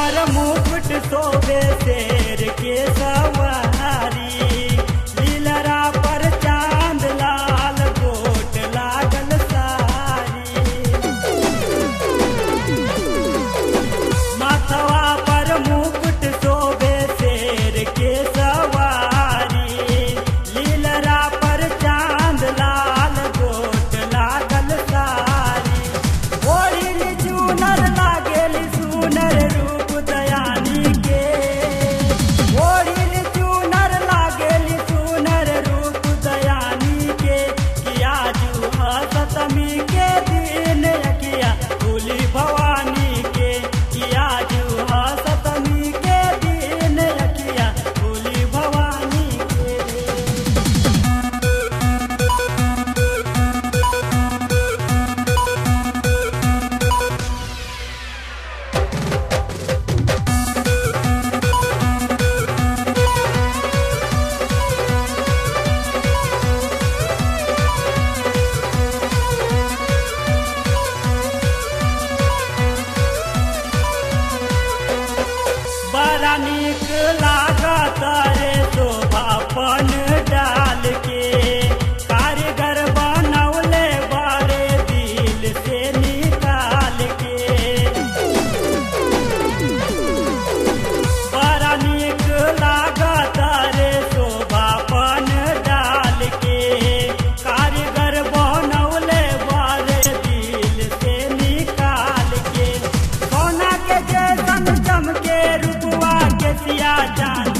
पर मुकुट शोभे शेर के सवारी लीलरा पर चांद लाल गोट लागल सारी माथवा पर मुकुट शोभे शेर के सवारी लीलरा पर चांद लाल गोट लागल सारी ओढ़िल चूनर लागेल सुनर रूप दयानी के ओढ़िल चूनर लागेल सुनर रूप दयानी के किया जू सतमी के दिन यकिया भूली भवानी के किया जू सतमी के दिन यकिया भूली भवानी के बड़ा नीक लागत रे शोभापन डाल के कारीगर बनौले बड़े दिल से निकाल के बड़ा नीक लागत रे शोभापन डाल के कारीगर बनौले बड़े दिल से निकाल के सोना के जैसन चमके रुपवा के सिया चांद